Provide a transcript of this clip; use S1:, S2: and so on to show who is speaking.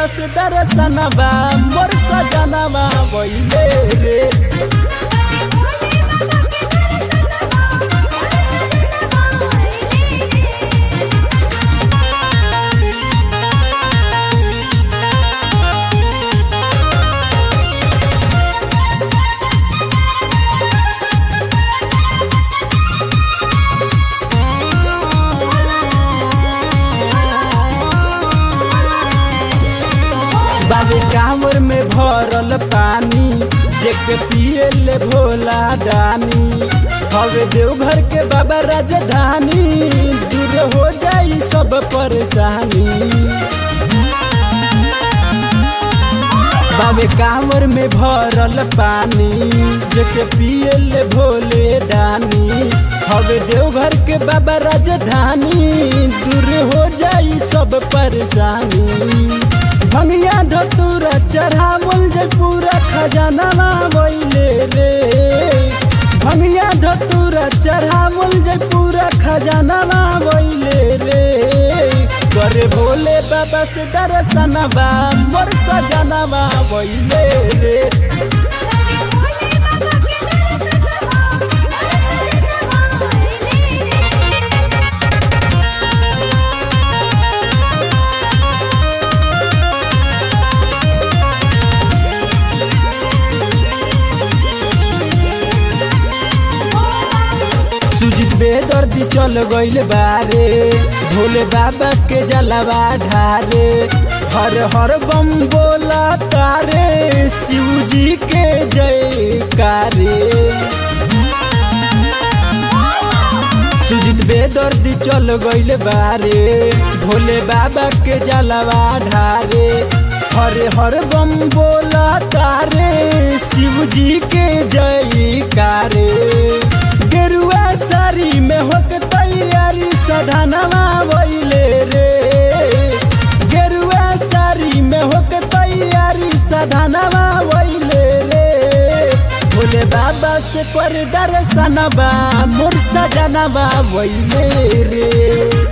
S1: से दर्शनवा मोर सजनवा वैले रे बाबे कांवर में भरल पानी जेके पिए ले भोला दानी हवे देवघर के बाबा राजधानी दूर हो जाई सब परेशानी बाबे कांवर में भरल पानी जेके पिए ले भोले दानी हवे देवघर के बाबा राजधानी दूर हो जाई सब परेशानी भंगिया धतूरा चढ़ावल जे पूरा खजाना वैले रे भंगिया धतूरा चढ़ावल जे पूरा खजाना वैले रे करे भोले बाबा से दर्शनवा मोर सजनवा वैले रे सुजित बेदर्दी चल गइल बारे भोले बाबा के जलवा ढारे हर हर बम बोला तारे शिव जी के जयकारे सुजित बेदर्दी चल गइल बारे भोले बाबा के जलवा ढारे हरे हर बम बोला तारे शिव जी के जयकारे गेरुआ सारी में होक तैयारी सधनवा वैले रे गेरुआ सारी में होक तैयारी सधनवा वैले रे भोले बाबा से पर दर्शनवा मोर सजनवा वैले रे